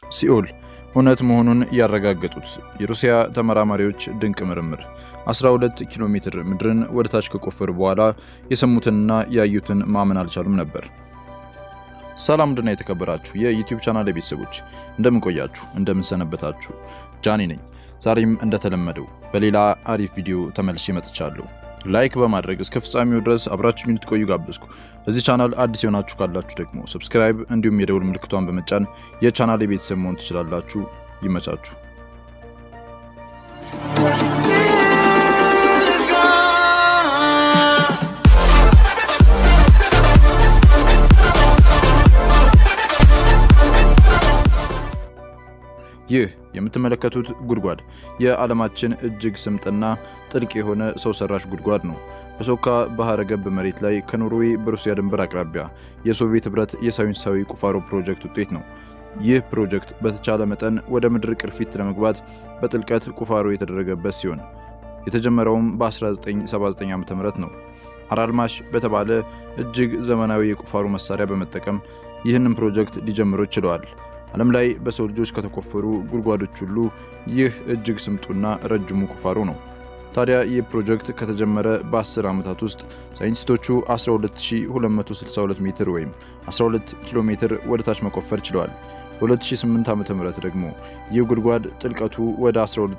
ሲኦል እውነት መሆኑን ያረጋገጡት የሩሲያ ተመራማሪዎች ድንቅ ምርምር 12 ኪሎ ሜትር ምድርን ወደ ታች ከቆፈሩ በኋላ የሰሙትንና ያዩትን ማመን አልቻሉም ነበር። ሰላም ድና የተከበራችሁ የዩቲዩብ ቻናል ቤተሰቦች እንደምን ቆያችሁ? እንደምን ሰነበታችሁ? ጃኒ ነኝ። ዛሬም እንደተለመደው በሌላ አሪፍ ቪዲዮ ተመልሼ መጥቻለሁ። ላይክ በማድረግ እስከ ፍጻሜው ድረስ አብራችሁ እንድትቆዩ ጋበዝኩ። ለዚህ ቻናል አዲስ የሆናችሁ ካላችሁ ደግሞ ሰብስክራይብ እንዲሁም የደውል ምልክቷን በመጫን የቻናል የቤተሰብ መሆን ትችላላችሁ። ይመቻችሁ። ይህ የምትመለከቱት ጉድጓድ የዓለማችን እጅግ ስምጥና ጥልቅ የሆነ ሰው ሰራሽ ጉድጓድ ነው። በሶካ ባህረ ገብ መሬት ላይ ከኖርዌይ በሩሲያ ድንበር አቅራቢያ የሶቪየት ህብረት የሳይንሳዊ ቁፋሮ ፕሮጀክት ውጤት ነው። ይህ ፕሮጀክት በተቻለ መጠን ወደ ምድር ቅርፊት ለመግባት በጥልቀት ቁፋሮ የተደረገበት ሲሆን የተጀመረውም በ1979 ዓ ም ነው። አራልማሽ በተባለ እጅግ ዘመናዊ የቁፋሮ መሳሪያ በመጠቀም ይህንን ፕሮጀክት ሊጀምሩ ችለዋል። ዓለም ላይ በሰው ልጆች ከተቆፈሩ ጉድጓዶች ሁሉ ይህ እጅግ ስምጡና ረጅሙ ቁፋሮ ነው። ታዲያ ይህ ፕሮጀክት ከተጀመረ በ10 ዓመታት ውስጥ ሳይንቲስቶቹ 12262 ሜትር ወይም 12 ኪሎ ሜትር ወደ ታች መቆፈር ችለዋል። በ2008 ዓ.ም ደግሞ ይህ ጉድጓድ ጥልቀቱ ወደ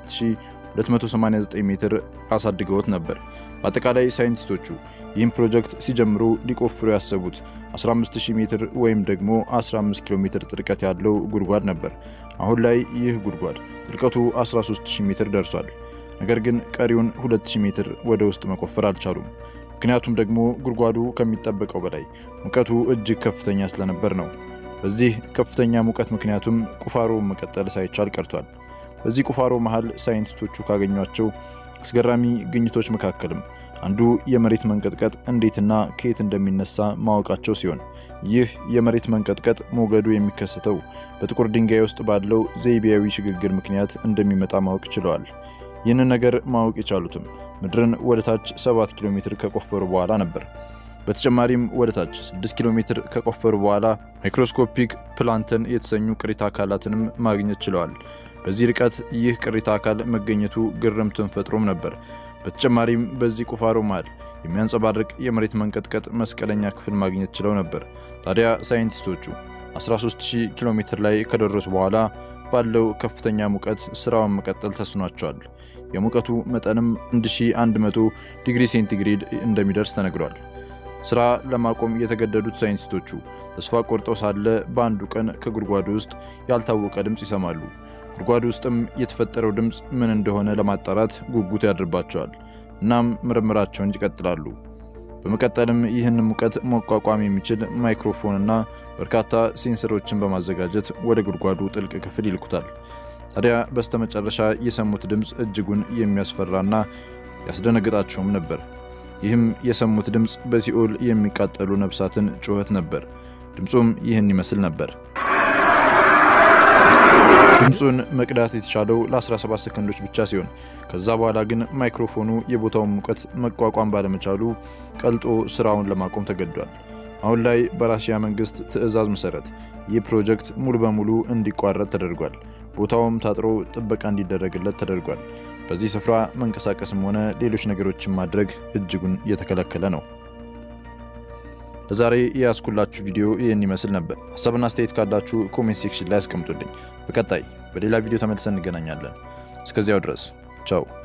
12289 ሜትር አሳድገውት ነበር። በአጠቃላይ ሳይንቲስቶቹ ይህን ፕሮጀክት ሲጀምሩ ሊቆፍሩ ያሰቡት 15000 ሜትር ወይም ደግሞ 15 ኪሎ ሜትር ጥልቀት ያለው ጉድጓድ ነበር። አሁን ላይ ይህ ጉድጓድ ጥልቀቱ 13000 ሜትር ደርሷል። ነገር ግን ቀሪውን 2000 ሜትር ወደ ውስጥ መቆፈር አልቻሉም። ምክንያቱም ደግሞ ጉድጓዱ ከሚጠበቀው በላይ ሙቀቱ እጅግ ከፍተኛ ስለነበር ነው። በዚህ ከፍተኛ ሙቀት ምክንያቱም ቁፋሮ መቀጠል ሳይቻል ቀርቷል። በዚህ ቁፋሮ መሃል ሳይንቲስቶቹ ካገኟቸው አስገራሚ ግኝቶች መካከልም አንዱ የመሬት መንቀጥቀጥ እንዴትና ከየት እንደሚነሳ ማወቃቸው ሲሆን ይህ የመሬት መንቀጥቀጥ ሞገዱ የሚከሰተው በጥቁር ድንጋይ ውስጥ ባለው ዘይቤያዊ ሽግግር ምክንያት እንደሚመጣ ማወቅ ችለዋል። ይህንን ነገር ማወቅ የቻሉትም ምድርን ወደ ታች 7 ኪሎ ሜትር ከቆፈሩ በኋላ ነበር። በተጨማሪም ወደ ታች 6 ኪሎ ሜትር ከቆፈሩ በኋላ ማይክሮስኮፒክ ፕላንተን የተሰኙ ቅሪተ አካላትንም ማግኘት ችለዋል። በዚህ ርቀት ይህ ቅሪተ አካል መገኘቱ ግርምትን ፈጥሮም ነበር። በተጨማሪም በዚህ ቁፋሮ መሃል የሚያንጸባርቅ የመሬት መንቀጥቀጥ መስቀለኛ ክፍል ማግኘት ችለው ነበር። ታዲያ ሳይንቲስቶቹ 13000 ኪሎ ሜትር ላይ ከደረሱ በኋላ ባለው ከፍተኛ ሙቀት ስራውን መቀጠል ተስኗቸዋል። የሙቀቱ መጠንም 1100 ዲግሪ ሴንቲግሬድ እንደሚደርስ ተነግሯል። ስራ ለማቆም የተገደዱት ሳይንቲስቶቹ ተስፋ ቆርጠው ሳለ በአንዱ ቀን ከጉድጓዱ ውስጥ ያልታወቀ ድምፅ ይሰማሉ። ጉድጓዱ ውስጥም የተፈጠረው ድምፅ ምን እንደሆነ ለማጣራት ጉጉት ያድርባቸዋል። እናም ምርምራቸውን ይቀጥላሉ። በመቀጠልም ይህን ሙቀት መቋቋም የሚችል ማይክሮፎንና በርካታ ሴንሰሮችን በማዘጋጀት ወደ ጉድጓዱ ጥልቅ ክፍል ይልኩታል። ታዲያ በስተመጨረሻ የሰሙት ድምፅ እጅጉን የሚያስፈራና ያስደነግጣቸውም ነበር። ይህም የሰሙት ድምፅ በሲኦል የሚቃጠሉ ነፍሳትን ጩኸት ነበር። ድምፁም ይህን ይመስል ነበር። ድምፁን መቅዳት የተቻለው ለ17 ሰከንዶች ብቻ ሲሆን ከዛ በኋላ ግን ማይክሮፎኑ የቦታውን ሙቀት መቋቋም ባለመቻሉ ቀልጦ ስራውን ለማቆም ተገዷል። አሁን ላይ በራሽያ መንግስት ትዕዛዝ መሰረት ይህ ፕሮጀክት ሙሉ በሙሉ እንዲቋረጥ ተደርጓል። ቦታውም ታጥሮ ጥበቃ እንዲደረግለት ተደርጓል። በዚህ ስፍራ መንቀሳቀስም ሆነ ሌሎች ነገሮችን ማድረግ እጅጉን እየተከለከለ ነው። ለዛሬ የያዝኩላችሁ ቪዲዮ ይህን ይመስል ነበር። ሀሳብና አስተያየት ካላችሁ ኮሜንት ሴክሽን ላይ አስቀምጡልኝ። በቀጣይ በሌላ ቪዲዮ ተመልሰን እንገናኛለን። እስከዚያው ድረስ ቻው።